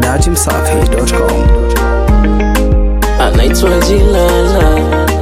datimsafi.com. anaitwa Jilala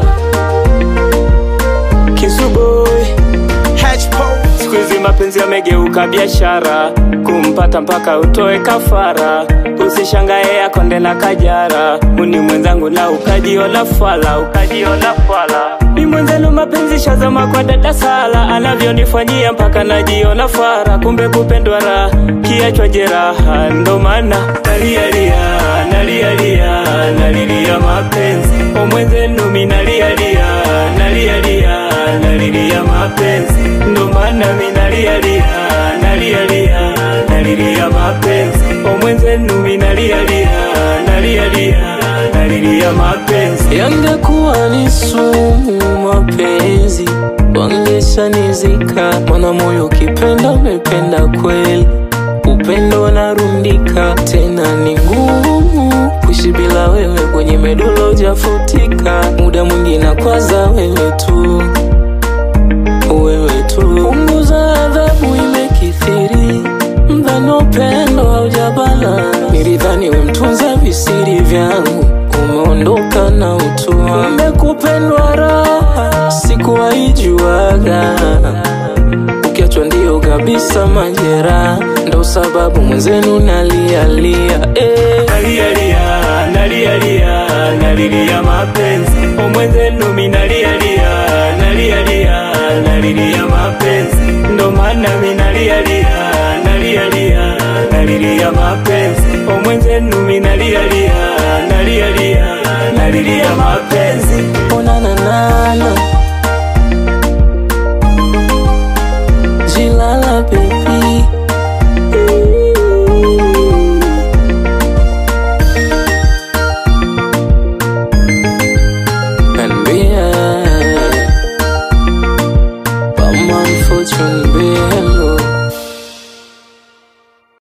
Kisuboy siku hizi mapenzi yamegeuka biashara, kumpata mpaka utoe kafara. Usishangae akonde na kajara, uni mwenzangu na ukajiona fala, ukajiona fala. Ni mwenzenu mapenzi shazama kwa dada Sala, anavyonifanyia mpaka najiona fara. Kumbe kupendwa raha, kiachwa jeraha, ndo maana nalialia, nalialia, nalilia mapenzi o mwenzenu mi nalialia, nalialia, nalilia mapenzi ndo maana mi nalialia, nalialia, nalilia mapenzi o mwenzenu mi nalialia, nalialia, nalilia mapenzi yangekuwa ni sumu mapenzi wangeshanizika, mana moyo ukipenda umependa kweli, upendo narundika tena ni ngumu kuishi bila wewe, kwenye medolo jafutika, muda mwingi nakwaza wewe tu wewe tu. Punguza adhabu imekithiri, mdhani upendo haujabala. Nilidhani we mtunza visiri vyangu, umeondoka na utua. Umekupendwa raha, sikuwaijuaga. Ukiachwa ndio kabisa majeraha, ndo sababu mwenzenu nalialia eh. Nalialia, nalialia, nalilia mapenzi o mwenzenu mi nalialia, nalialia, nalilia mapenzi ndo maana mi nalialia, nalialia, nalilia mapenzi o mwenzenu mi nalialia, nalialia, nalilia mapenzi onananana